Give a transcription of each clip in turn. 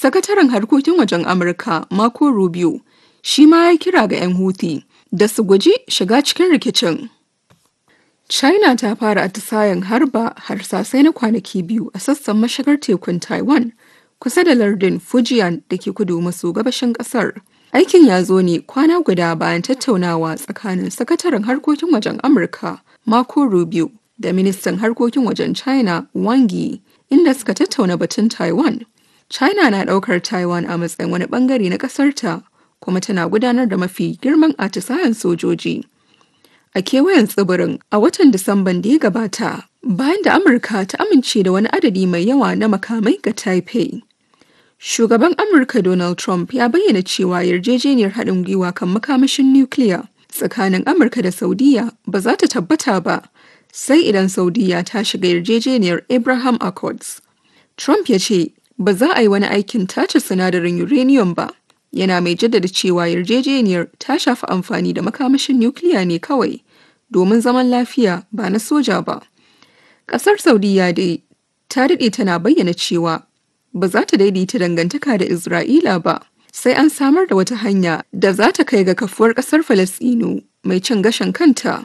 Sakataren harkokin wajen Amurka Marco Rubio shi ma ya kira ga 'yan Houthi da su guji shiga cikin rikicin. China ta fara atisayen harba harsasai na kwanaki biyu a sassan mashigar tekun Taiwan kusa da lardin Fujian da ke kudu maso gabashin kasar. Aikin ya zo ne kwana guda bayan tattaunawa tsakanin sakataren harkokin wajen Amurka Marco Rubio da ministan harkokin wajen China Wang Yi inda suka tattauna batun Taiwan. China na ɗaukar Taiwan a matsayin wani bangare na ƙasarta kuma tana gudanar da mafi girman atisayen sojoji. A kewayen tsibirin a watan Disamban da ya gabata bayan da Amurka ta amince da wani adadi mai yawa na makamai ga Taipei. Shugaban Amurka Donald Trump ya bayyana cewa yarjejeniyar haɗin gwiwa kan makamashin nukiliya tsakanin Amurka da Saudiya ba za ta tabbata ba sai idan Saudiya ta shiga yarjejeniyar Abraham Accords. Trump ya ce ba za a yi wani aikin tace sinadarin uranium ba. Yana mai jaddada cewa yarjejeniyar ta shafi amfani da makamashin nukiliya ne kawai domin zaman lafiya ba na soja ba. Ƙasar Saudiya dai ta daɗe tana bayyana cewa ba za ta daidaita dangantaka da Isra'ila ba sai an samar da wata hanya da za ta kai ga kafuwar ƙasar Falasɗinu mai cin gashin kanta.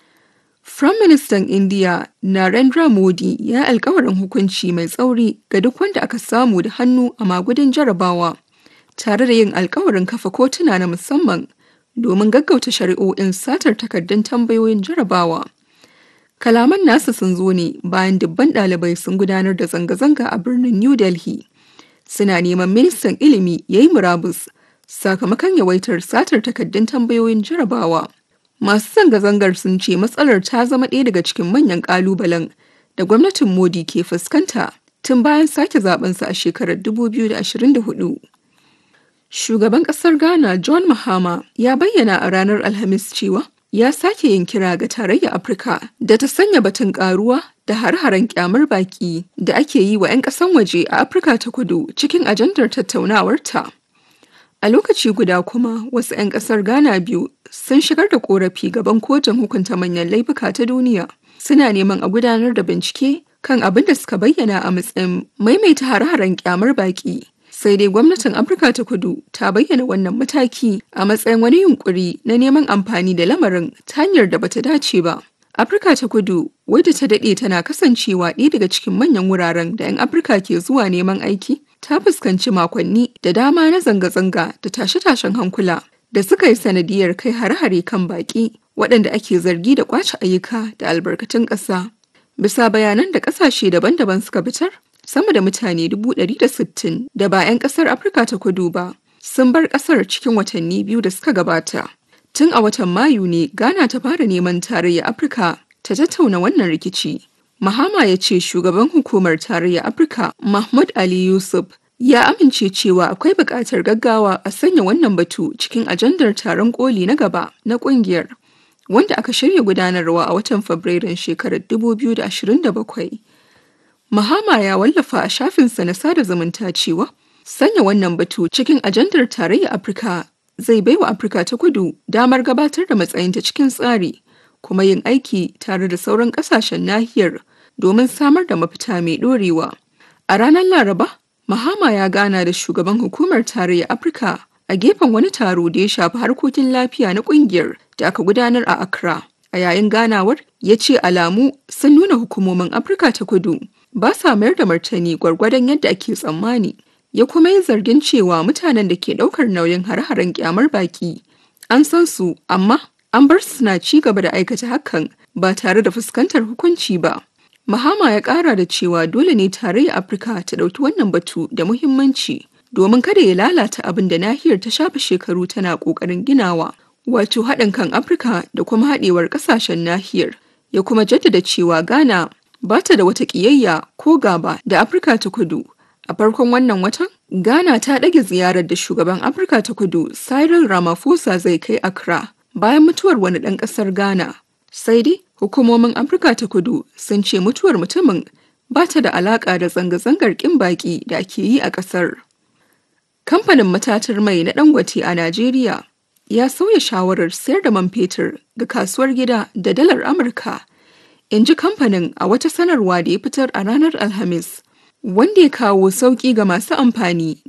Firaministan Indiya Narendra Modi ya alkawarin hukunci mai tsauri ga duk wanda aka samu da hannu a magudin jarabawa, tare da yin alkawarin kafa kotuna na musamman domin gaggauta shari'o'in satar takardun tambayoyin jarabawa. Kalaman nasa sun zo ne bayan dubban ɗalibai sun gudanar da zanga-zanga a birnin New Delhi. Suna neman ministan ilimi ya yi murabus sakamakon yawaitar satar takardun tambayoyin jarabawa. Masu zanga-zangar sun ce matsalar ta zama ɗaya daga cikin manyan ƙalubalen da gwamnatin Modi ke fuskanta tun bayan sake zabensa a shekarar 2024. Shugaban ƙasar Ghana John Mahama ya bayyana a ranar Alhamis cewa ya sake yin kira ga tarayyar Afirka da ta sanya batun ƙaruwa da har-haren kyamar baki da ake yi wa 'yan ƙasan waje a Afirka ta kudu cikin ajandar tattaunawarta. A lokaci guda kuma wasu 'yan kasar Ghana biyu sun shigar da korafi gaban kotun hukunta manyan laifuka ta duniya. Suna neman a gudanar da bincike kan abin da suka bayyana a matsayin maimaita hare-haren kyamar baki. Sai dai gwamnatin Afirka ta kudu ta bayyana wannan mataki a matsayin wani yunkuri na neman amfani da lamarin ta hanyar da bata dace ba. Afirka ta kudu wadda ta daɗe tana kasancewa ɗaya daga cikin manyan wuraren da 'yan Afirka ke zuwa neman aiki ta fuskanci makonni da dama na zanga-zanga da tashe-tashen hankula da suka yi sanadiyar kai hare-hare kan baƙi waɗanda ake zargi da ƙwace ayyuka da albarkatun ƙasa. Bisa bayanan da ƙasashe daban-daban suka fitar, sama da mutane dubu ɗari da sittin da ba 'yan ƙasar Afirka ta kudu ba sun bar ƙasar cikin watanni biyu da suka gabata. Tun a watan Mayu ne Ghana ta fara neman tarayyar Afirka ta tattauna wannan rikici. Mahama ya ce shugaban hukumar tarayyar Afirka Mahmud Ali Yusuf ya amince cewa akwai buƙatar gaggawa a sanya wannan batu cikin ajandar taron koli na gaba na ƙungiyar wanda aka shirya gudanarwa a watan Fabrairun shekarar 2027. Mahama ya wallafa a shafinsa na sada zumunta cewa sanya wannan batu cikin ajandar tarayyar Afirka zai baiwa Afirka ta kudu damar gabatar da matsayinta cikin tsari kuma yin aiki tare da sauran ƙasashen nahiyar domin samar da mafita mai ɗorewa. A ranar Laraba, Mahama ya gana da shugaban hukumar tarayyar Afirka a gefen wani taro da ya shafi harkokin lafiya na ƙungiyar da aka gudanar a Accra. A yayin ganawar, ya ce alamu sun nuna hukumomin Afirka ta kudu ba sa mayar da martani gwargwadon yadda ake tsammani. Ya kuma yi zargin cewa mutanen da ke ɗaukar nauyin hare-haren kyamar baki an san su amma an bar su suna ci gaba da aikata hakan ba tare da fuskantar hukunci ba. Mahama ya ƙara da cewa dole ne tarayyar Afirka ta ɗauki wannan batu da muhimmanci domin kada ya lalata abin da nahiyar ta shafe shekaru tana ƙoƙarin ginawa, wato haɗin kan Afirka da kuma haɗewar ƙasashen nahiyar. Ya kuma jaddada cewa Ghana ba ta da wata ƙiyayya ko gaba da Afirka ta kudu. A farkon wannan watan, Ghana ta ɗage ziyarar da shugaban Afirka ta kudu Cyril Ramaphosa zai kai Accra bayan mutuwar wani ɗan ƙasar Ghana. Sai dai hukumomin Afirka ta kudu sun ce mutuwar mutumin ba ta da alaƙa da zanga-zangar ƙin baƙi da ake yi a ƙasar. Kamfanin matatar mai na Dangote a Najeriya ya sauya shawarar sayar da man fetur ga kasuwar gida da dalar Amurka, in ji kamfanin a wata sanarwa da ya fitar a ranar Alhamis, wanda ya kawo sauƙi ga masu amfani